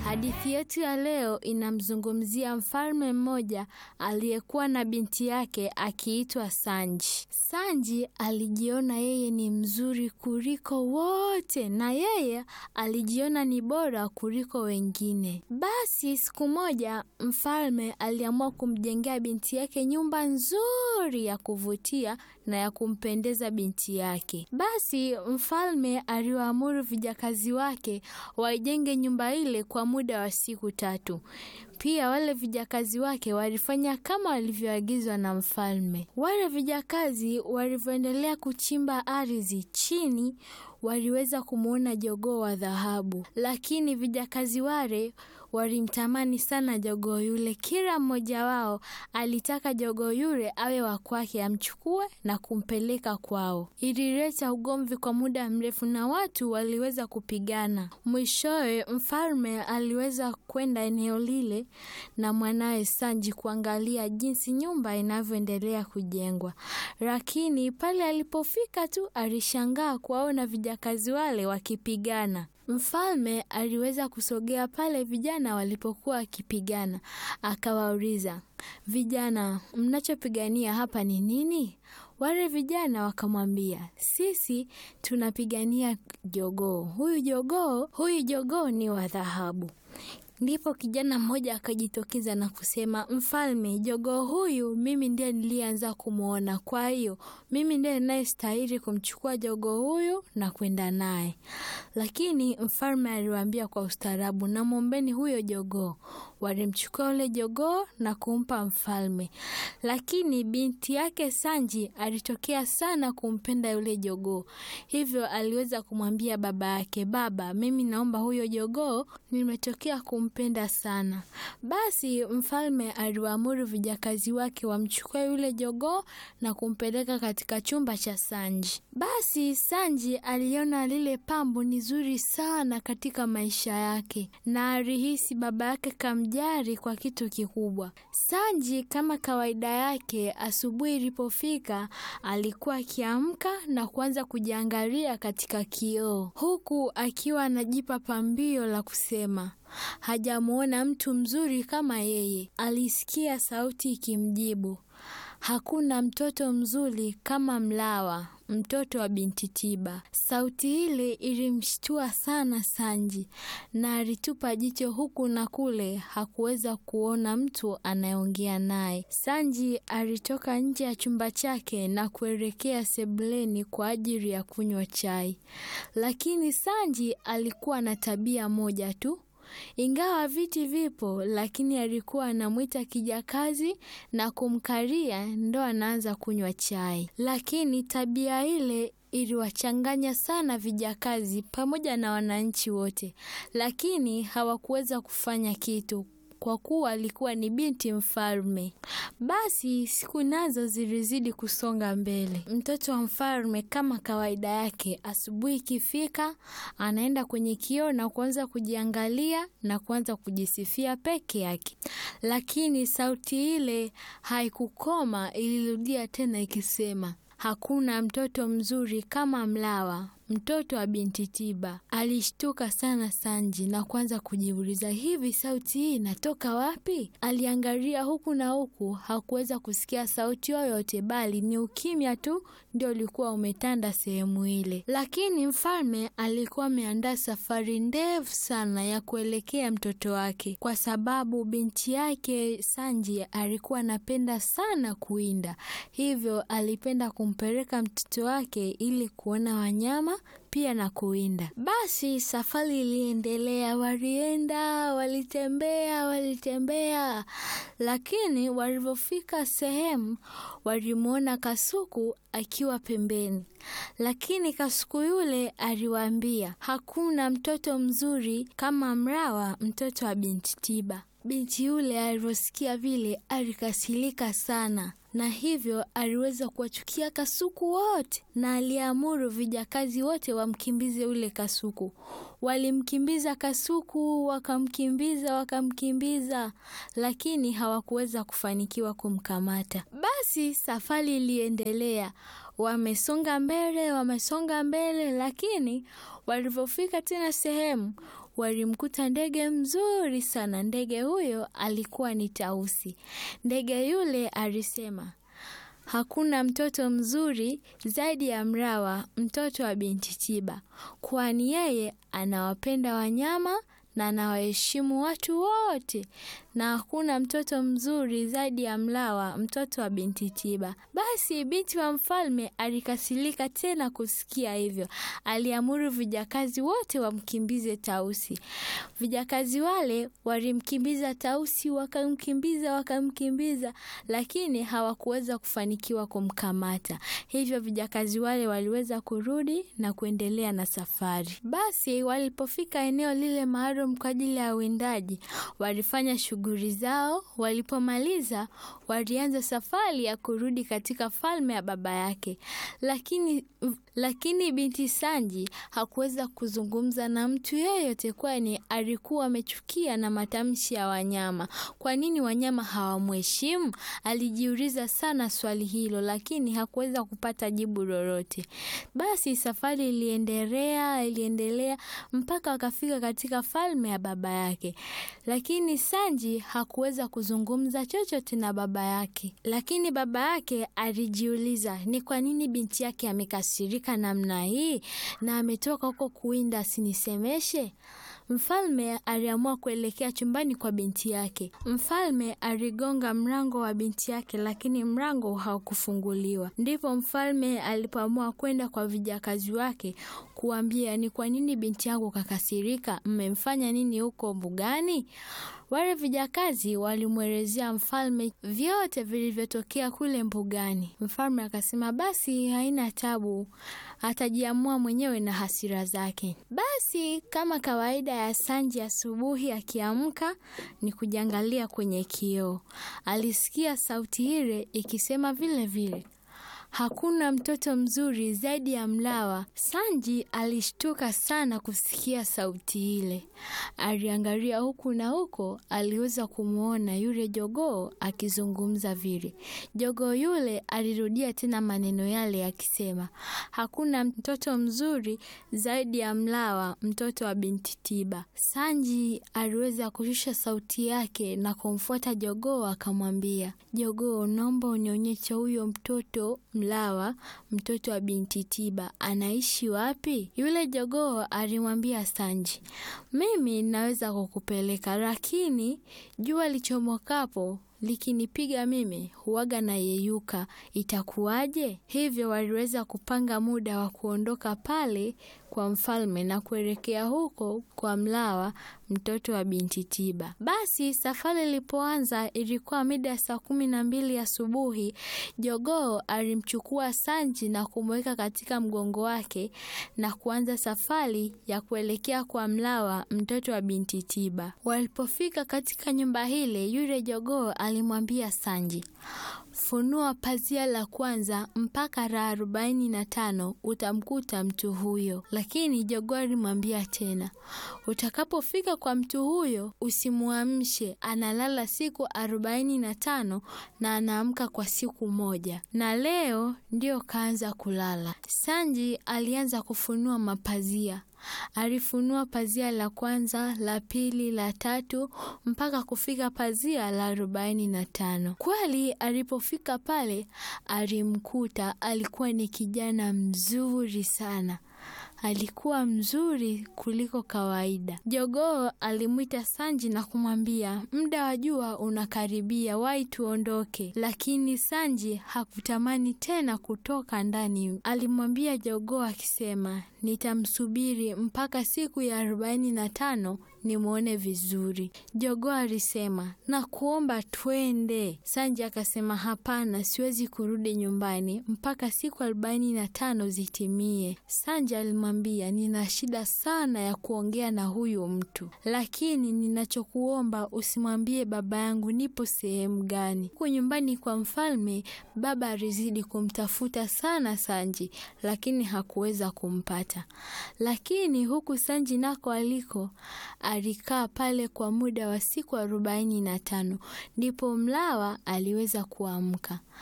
Hadithi yetu ya leo inamzungumzia mfalme mmoja aliyekuwa na binti yake akiitwa Sanji. Sanji alijiona yeye ni mzuri kuliko wote na yeye alijiona ni bora kuliko wengine. Basi siku moja mfalme aliamua kumjengea binti yake nyumba nzuri ya kuvutia na ya kumpendeza binti yake. Basi mfalme aliwaamuru vijakazi wake waijenge nyumba ile kwa muda wa siku tatu. Pia wale vijakazi wake walifanya kama walivyoagizwa na mfalme. Wale vijakazi walivyoendelea kuchimba ardhi chini, waliweza kumwona jogoo wa dhahabu, lakini vijakazi wale walimtamani sana jogoo yule. Kila mmoja wao alitaka jogoo yule awe wa kwake, amchukue na kumpeleka kwao. Ilileta ugomvi kwa muda mrefu na watu waliweza kupigana. Mwishowe mfalme aliweza kwenda eneo lile na mwanawe Sanji kuangalia jinsi nyumba inavyoendelea kujengwa, lakini pale alipofika tu alishangaa kuwaona vijakazi wale wakipigana. Mfalme aliweza kusogea pale vijana walipokuwa wakipigana, akawauliza vijana, mnachopigania hapa ni nini? Wale vijana wakamwambia, sisi tunapigania jogoo. Huyu jogoo, huyu jogoo ni wa dhahabu. Ndipo kijana mmoja akajitokeza na kusema, mfalme, jogoo huyu mimi ndiye nilianza kumwona, kwa hiyo mimi ndiye ninayestahili kumchukua jogoo huyu na kwenda naye. Lakini mfalme aliwaambia kwa ustaarabu, na mwombeni huyo jogoo. Walimchukua ule jogoo na kumpa mfalme, lakini binti yake Sanji alitokea sana kumpenda yule jogoo, hivyo aliweza kumwambia baba yake, baba, mimi naomba huyo jogoo, nimetokea kumpenda sana. Basi mfalme aliwaamuru vijakazi wake wamchukue yule jogoo na kumpeleka katika chumba cha Sanji. Basi Sanji aliona lile pambo ni zuri sana katika maisha yake na alihisi baba yake kamjari kwa kitu kikubwa. Sanji kama kawaida yake, asubuhi ilipofika, alikuwa akiamka na kuanza kujiangalia katika kioo, huku akiwa anajipa pambio la kusema hajamwona mtu mzuri kama yeye. Alisikia sauti ikimjibu, hakuna mtoto mzuri kama Mlawa, mtoto wa binti Tiba. Sauti ile ilimshtua sana Sanji na alitupa jicho huku na kule, hakuweza kuona mtu anayeongea naye. Sanji alitoka nje ya chumba chake na kuelekea sebuleni kwa ajili ya kunywa chai, lakini Sanji alikuwa na tabia moja tu ingawa viti vipo, lakini alikuwa anamwita kijakazi na kumkaria ndo anaanza kunywa chai. Lakini tabia ile iliwachanganya sana vijakazi pamoja na wananchi wote, lakini hawakuweza kufanya kitu kwa kuwa alikuwa ni binti mfalme. Basi siku nazo zilizidi kusonga mbele. Mtoto wa mfalme kama kawaida yake, asubuhi ikifika, anaenda kwenye kioo na kuanza kujiangalia na kuanza kujisifia peke yake, lakini sauti ile haikukoma, ilirudia tena ikisema, hakuna mtoto mzuri kama Mlawa, mtoto wa binti Tiba. Alishtuka sana Sanji na kuanza kujiuliza, hivi sauti hii inatoka wapi? Aliangalia huku na huku, hakuweza kusikia sauti yoyote, bali ni ukimya tu ndio ulikuwa umetanda sehemu ile. Lakini mfalme alikuwa ameandaa safari ndefu sana ya kuelekea mtoto wake, kwa sababu binti yake Sanji alikuwa anapenda sana kuwinda, hivyo alipenda kumpeleka mtoto wake ili kuona wanyama pia na kuwinda. Basi safari iliendelea, walienda, walitembea, walitembea, lakini walivyofika sehemu walimwona kasuku akiwa pembeni, lakini kasuku yule aliwaambia hakuna mtoto mzuri kama Mrawa, mtoto wa binti Tiba. Binti yule alivyosikia vile alikasirika sana na hivyo aliweza kuwachukia kasuku wote, na aliamuru vijakazi wote wamkimbize ule kasuku. Walimkimbiza kasuku, wakamkimbiza, wakamkimbiza, lakini hawakuweza kufanikiwa kumkamata. Basi safari iliendelea, wamesonga mbele, wamesonga mbele, lakini walivyofika tena sehemu walimkuta ndege mzuri sana. Ndege huyo alikuwa ni tausi. Ndege yule alisema Hakuna mtoto mzuri zaidi ya Mrawa, mtoto wa binti Tiba, kwani yeye anawapenda wanyama na anawaheshimu watu wote, na hakuna mtoto mzuri zaidi ya Mlawa, mtoto wa binti Tiba. Basi binti wa mfalme alikasirika tena kusikia hivyo, aliamuru vijakazi wote wamkimbize Tausi. Vijakazi wale walimkimbiza Tausi, wakamkimbiza wakamkimbiza, lakini hawakuweza kufanikiwa kumkamata. Hivyo vijakazi wale waliweza kurudi na kuendelea na safari. Basi walipofika eneo lile maalum kwa ajili ya uwindaji, walifanya shughuli zao. Walipomaliza, walianza safari ya kurudi katika falme ya baba yake, lakini lakini binti Sanji hakuweza kuzungumza na mtu yeyote, kwani alikuwa amechukia na matamshi ya wanyama. Kwa nini wanyama hawamheshimu? Alijiuliza sana swali hilo, lakini hakuweza kupata jibu lolote. Basi safari iliendelea iliendelea mpaka wakafika katika falme ya baba yake, lakini Sanji hakuweza kuzungumza chochote na baba yake. Lakini baba yake alijiuliza ni kwa nini binti yake amekasirika namna hii na ametoka huko kuwinda asinisemeshe. Mfalme aliamua kuelekea chumbani kwa binti yake. Mfalme aligonga mlango wa binti yake, lakini mlango haukufunguliwa. Ndipo mfalme alipoamua kwenda kwa vijakazi wake kuambia, ni kwa nini binti yangu kakasirika? Mmemfanya nini huko mbugani? Wale vijakazi walimwelezea mfalme vyote vilivyotokea kule mbugani. Mfalme akasema basi haina tabu, atajiamua mwenyewe na hasira zake. Basi kama kawaida ya Sanji, asubuhi akiamka ni kujiangalia kwenye kioo, alisikia sauti ile ikisema vile vile Hakuna mtoto mzuri zaidi ya Mlawa. Sanji alishtuka sana kusikia sauti ile. Aliangalia huku na huko, aliweza kumwona yule jogoo akizungumza vile. Jogoo yule alirudia tena maneno yale akisema, hakuna mtoto mzuri zaidi ya Mlawa, mtoto wa binti Tiba. Sanji aliweza kushusha sauti yake na kumfuata jogoo, akamwambia, jogoo, naomba unionyeshe huyo mtoto Mlawa mtoto wa binti Tiba anaishi wapi? Yule jogoo alimwambia Sanji, mimi naweza kukupeleka, lakini jua lichomokapo likinipiga mimi huwaga na yeyuka, itakuwaje? Hivyo waliweza kupanga muda wa kuondoka pale kwa mfalme na kuelekea huko kwa Mlawa mtoto wa binti Tiba. Basi safari ilipoanza ilikuwa mida ya saa kumi na mbili asubuhi. Jogoo alimchukua Sanji na kumweka katika mgongo wake na kuanza safari ya kuelekea kwa Mlawa mtoto wa binti Tiba. Walipofika katika nyumba hile, yule jogoo alimwambia Sanji, funua pazia la kwanza mpaka la arobaini na tano utamkuta mtu huyo. Lakini jogoo alimwambia tena, utakapofika kwa mtu huyo usimuamshe, analala siku arobaini na tano na anaamka kwa siku moja. Na leo ndio kaanza kulala. Sanji alianza kufunua mapazia alifunua pazia la kwanza, la pili, la tatu mpaka kufika pazia la arobaini na tano. Kweli alipofika pale alimkuta alikuwa ni kijana mzuri sana. Alikuwa mzuri kuliko kawaida. Jogoo alimwita Sanji na kumwambia, muda wa jua unakaribia, wai tuondoke. Lakini Sanji hakutamani tena kutoka ndani. Alimwambia jogoo akisema, nitamsubiri mpaka siku ya arobaini na tano nimwone vizuri. Jogoo alisema, na kuomba twende. Sanji akasema, hapana, siwezi kurudi nyumbani mpaka siku arobaini na tano zitimie. Sanji alimwambia, nina shida sana ya kuongea na huyu mtu, lakini ninachokuomba usimwambie baba yangu nipo sehemu gani. Huko nyumbani kwa mfalme, baba alizidi kumtafuta sana Sanji, lakini hakuweza kumpata. Lakini huku Sanji nako aliko alikaa pale kwa muda wa siku arobaini na tano ndipo Mlawa aliweza kuamka.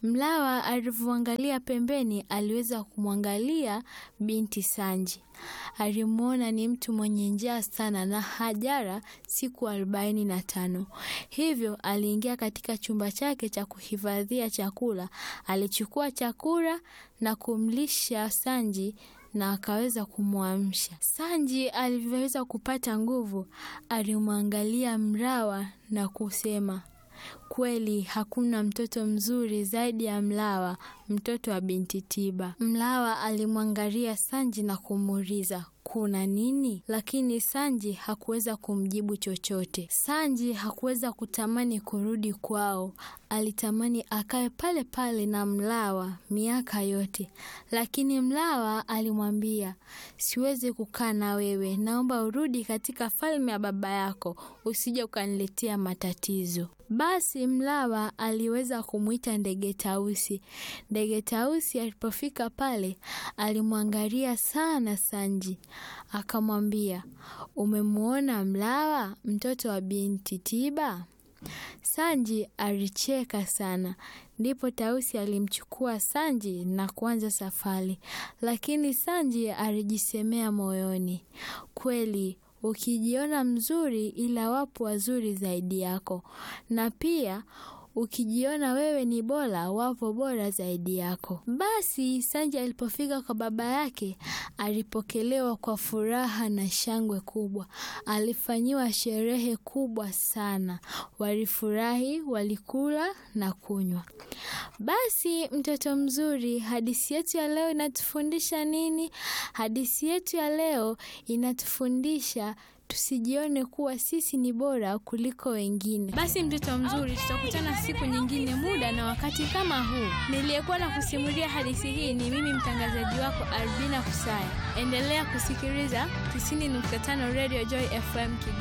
Mlawa alivyoangalia pembeni, aliweza kumwangalia binti Sanji. Alimwona ni mtu mwenye njaa sana na hajara siku arobaini na tano. Hivyo aliingia katika chumba chake cha kuhifadhia chakula. Alichukua chakula na kumlisha Sanji na akaweza kumwamsha. Sanji alivyoweza kupata nguvu, alimwangalia Mlawa na kusema, kweli hakuna mtoto mzuri zaidi ya Mlawa, mtoto wa binti Tiba. Mlawa alimwangalia Sanji na kumuuliza kuna nini? Lakini Sanji hakuweza kumjibu chochote. Sanji hakuweza kutamani kurudi kwao, alitamani akae pale pale na Mlawa miaka yote, lakini Mlawa alimwambia, siwezi kukaa na wewe, naomba urudi katika falme ya baba yako, usije ukaniletea matatizo. Basi Mlawa aliweza kumwita ndege Tausi. Ndege Tausi alipofika pale, alimwangalia sana Sanji, akamwambia, umemwona Mlawa mtoto wa binti Tiba? Sanji alicheka sana. Ndipo Tausi alimchukua Sanji na kuanza safari, lakini Sanji alijisemea moyoni, kweli ukijiona mzuri, ila wapo wazuri zaidi yako, na pia ukijiona wewe ni bora, wapo bora zaidi yako. Basi Sanji alipofika kwa baba yake, alipokelewa kwa furaha na shangwe kubwa. Alifanyiwa sherehe kubwa sana, walifurahi, walikula na kunywa. Basi mtoto mzuri, hadithi yetu ya leo inatufundisha nini? Hadithi yetu ya leo inatufundisha tusijione kuwa sisi ni bora kuliko wengine. Basi mtoto mzuri, tutakutana siku nyingine, muda na wakati kama huu. Niliyekuwa na kusimulia hadithi hii ni mimi mtangazaji wako Albina Kusaya. Endelea kusikiliza 90.5 Radio Joy FM Kigoma.